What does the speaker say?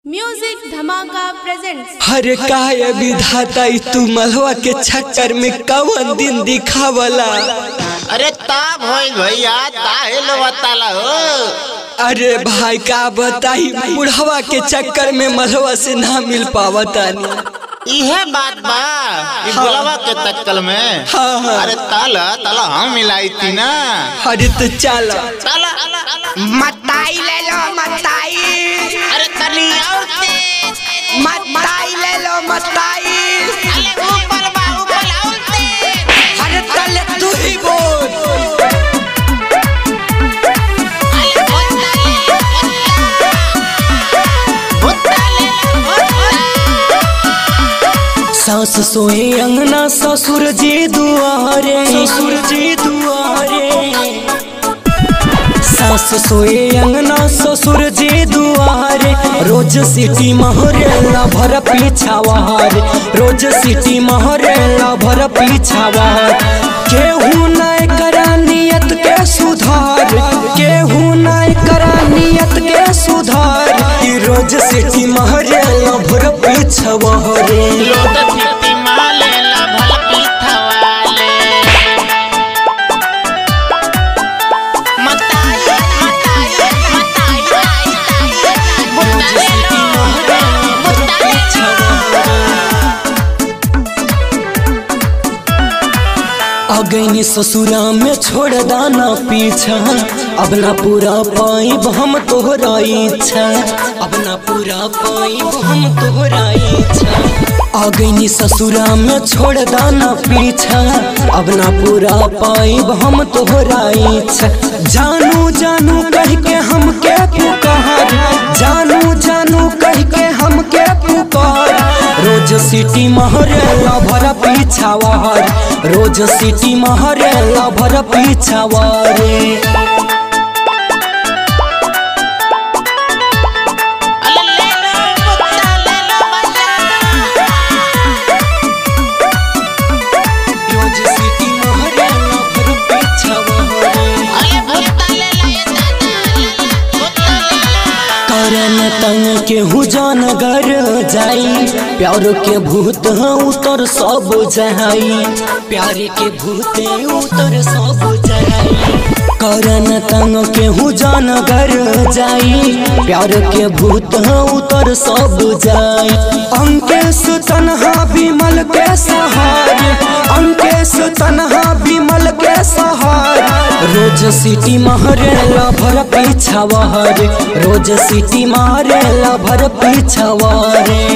Music धमाका presents हरे काय विधाता ई तू मलवा के चक्कर में कवन दिन दिखावला अरे ता भइल भैया ताहे लो बताला हो अरे भाई का बताई बुढ़वा के चक्कर में मलवा से ना मिल पावतानी इहे बात बा ई गुलाबा के तक्कल में हाँ, हाँ। अरे ताला ताला हम मिलाई थी ना अरे तो चल ताला मताई ले लो मताई अरे तनी और तेज मताई ले लो मताई अरे ऊपर बा ऊपर और तेज अरे तले तू ही बोल अरे भुत्ता ले भुत्ता ले भुत्ता सास सोए अंगना ससुर जी दुआरे ससुर जी दुआरे सास सोए अंगना ससुर जी दुआरे रोज सिटी महरेला भर पीछावार रोज सिटी महरेला भर पीछावार केहू नहीं करा नियत के सुधार केहू नहीं करा नियत के सुधार ई रोज सिटी महरेला भर पीछावारे लोट फिटी माले ला भला पीठा वाले मताई मताई मताई भुत्ता ले लो भुत्ता ले अगैनी ससुरा में छोड़ दाना पीछा अब ना पूरा पाइब हम तोहरा इच्छा अब ना पूरा पाइब हम तोहरा इच्छा अगैनी ससुरा में छोड़ दाना पीछा अब ना पूरा पाइब हम तोहरा इच्छा जानू जानू कह के हम के पुकार जानू जानू कह के हम के पुकार रोज सिटी महरेला भर पीछावार रोज सिटी महरेला भर पीछावारे अले ले लो भुत्ता ले लो भैया रोज सिटी महरेला भर पीछावारे अले भुत्ता ले लो ये दादा ले लो भुत्ता ले लो करन तंग के हुजान गर जाई प्यार के भूत उतर सब जहाई प्यार के भूत उतर सब जहाई करन तंग के हुजान गर जाई प्यार के भूत उतर सब जाई अंकेश तनहा विमल के सहार अंकेश तनहा विमल के सहार रोज सिटी महरेला भर पीछावार रोज सिटी मारेला भर पीछावारे